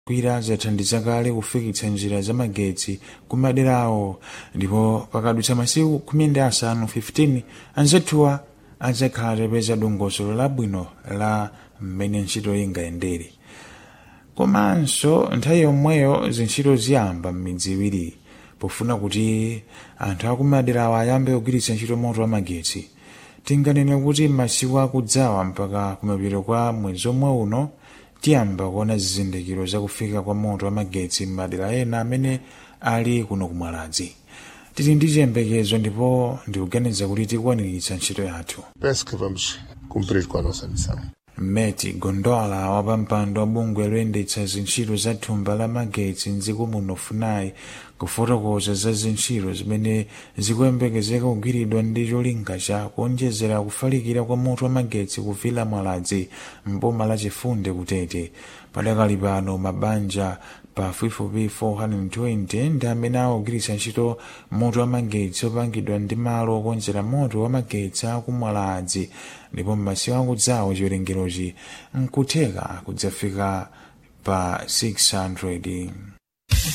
kwira zathandiza kale kufikitsa njira za magetsi kumaderawo ndipo pakadutsa masiku khumi ndi asanu 15 anzathuwa adzakhala atapeza dongosolo labwino la mmene ntchito ingayendere komanso nthawi yomweyo zintchito ziyamba m'midzi iwiri pofuna kuti anthu akumaderawo ayambe kugwiritsa ntchito moto wa magetsi tinganene kuti masiku akudzawa mpaka kumapeto kwa mwezi omwe uno tiyamba kuona zizindikiro zakufika kwa moto wa magetsi m'madera ena amene ali kuno kumwaladzi tili ndi chiyembekezo ndipo ndikuganiza kuti tikukwaniritsa ntchito yathu Penso que vamos cumprir com a nossa missão. meti gondola wapampando wa bungwe loyendetsa zintchito za thumba la magetsi mdziko muno funai kufotokoza za zintchito zimene zikuyembekezeka kugwiridwa ndi cholinga cha kuonjezera kufalikira kwa moto wa magetsi kuvila mwaladzi mboma la chifunde kutete padakali pano mabanja pafupifupi 420 ndi amene akugwiritsa ntchito moto wa magetsi opangidwa ndi malo okonzera moto wa magetsi akumwaladzi ndipo m'masiku akudzawo chiwerengerochi nkutheka kudzafika pa 600